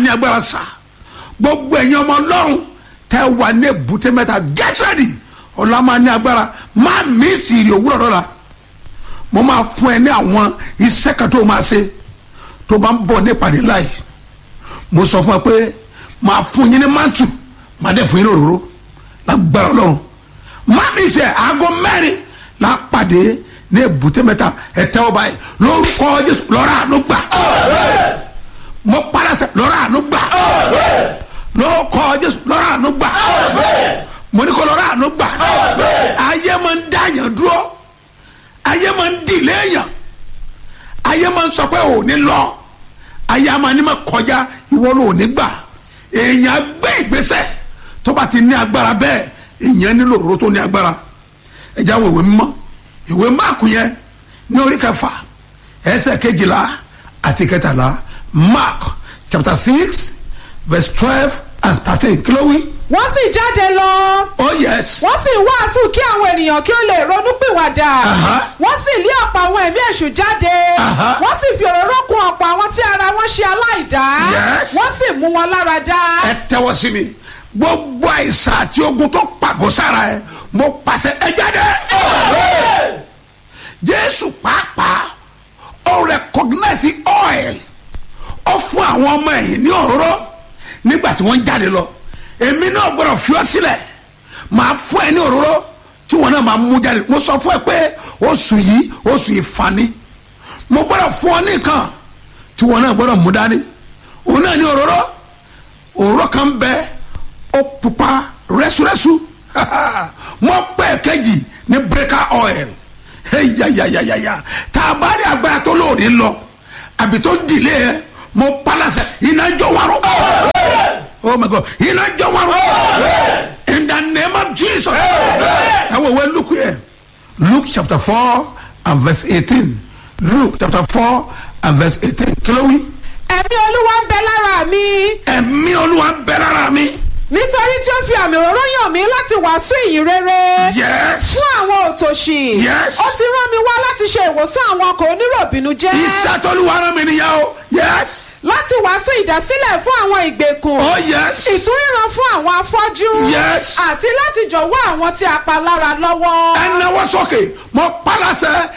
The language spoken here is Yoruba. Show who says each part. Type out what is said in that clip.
Speaker 1: ní agbára sá gbogbo ẹ̀yin ọmọ ọlọ́run tẹ́ wà ní èbúté mẹ́ta get ready ọ̀la máa ní agbára má mí sì rí òwúrọ̀ lọ́la mo máa fún ẹ ní àwọn iṣẹ́ kan tó máa ṣe tó bá ń bọ̀ ní ìpàdé láì mo sọ fún ẹ pé máa fún yín ní mantu máa dẹ̀ fún yín ní òróró lágbára ọlọ́run má mi ṣe aago mẹ́rin la pàdé ní èbúté mẹ́ta ẹ tẹ́wọ́ báyìí lórúkọ jésù lọ́ra àánú gbà mo padà sẹ lọ́ra àánú gbà lórúkọ jésù lọ́ra àánú gbà mo ní kó lọ́ra àánú gbà ayé máa ń dáyàn dúró ayé máa ń dìlé èèyàn ayé máa ń sọ pé ò ní lọ ayé máa ní ma kọjá ìwọ ló ní gbà èèyàn gbé ìgbésẹ̀ tó bá ti ní agbára bẹ́ẹ̀ èèyàn nílò òróró tó ní agbára ẹ̀já wo ìwé mímọ́ ìwé máàkù yẹn ní orí kẹfà ẹsẹ̀ kejìlá àti kẹtàlá mark chapter six verse twelve and thirteen kí ló wí.
Speaker 2: wọ́n sì jáde lọ
Speaker 1: oh yes.
Speaker 2: wọ́n sì wàásù kí àwọn ènìyàn kí ó lè ronúpìwàdà
Speaker 1: Aha.
Speaker 2: wọ́n sì lé ọ̀pọ̀ àwọn ẹ̀mí èṣù jáde
Speaker 1: Aha.
Speaker 2: wọ́n sì fi òróró kun ọ̀pọ̀ àwọn tí ara wọn ṣe aláìdá
Speaker 1: Yes.
Speaker 2: wọ́n sì mú wọn lára dá.
Speaker 1: ẹ tẹ́wọ́ sí mi gbogbo àìsàn àti ogun tó pàgọ́ sára ẹ mo pàṣẹ ẹ jáde. jésù pàápàá ó recognize oil ó fún àwọn ọmọ ẹ̀yìn ní òróró nígbà tí wọ́n jáde lọ èmi náà gbọ́dọ̀ fi ọ́ sílẹ̀ máa fún ẹ ní òróró tí wọn náà máa mú jáde mo sọ fún ẹ pé oṣù yìí oṣù ìfani mo gbọ́dọ̀ fún ọ ní nǹkan tí wọn náà gbọ́dọ̀ mú dání òun náà ní òróró òróró kan bẹ ó pupa rẹ́súrẹ́sú mọ pẹ́ kejì ní breaker oil yayayayaya tá a bá rí agbára tó lóòrè lọ àbí tó ń dìlé yẹ mo palasẹ iná jọ wárò oh my god iná jọ wárò in the name of jesus ẹ wọ wẹ luke yẹ luke chapter four and verse eighteen luke chapter four and verse eighteen kí ló wí
Speaker 2: ẹ̀mí olúwa ń bẹ lára mi
Speaker 1: ẹ̀mí olúwa ń bẹ lára mi.
Speaker 2: nítorí tí ó fi àmì òróró yàn mí láti wàásù ìyìn rere
Speaker 1: yes.
Speaker 2: fún àwọn òtòṣì
Speaker 1: Yes.
Speaker 2: ó ti rán mi wá láti ṣe ìwòsàn àwọn ọkọ̀ oníròbìnú jẹ́
Speaker 1: iṣẹ́ tolúwa rán mi nìyẹn o. yes.
Speaker 2: láti wàásù ìdásílẹ̀ fún àwọn ìgbèkùn
Speaker 1: oh yes.
Speaker 2: ìtúríran fún àwọn afọ́jú
Speaker 1: Yes.
Speaker 2: àti láti jọ̀wọ́ àwọn tí a pa lára lọ́wọ́.
Speaker 1: ẹ náwó sókè mo palasẹ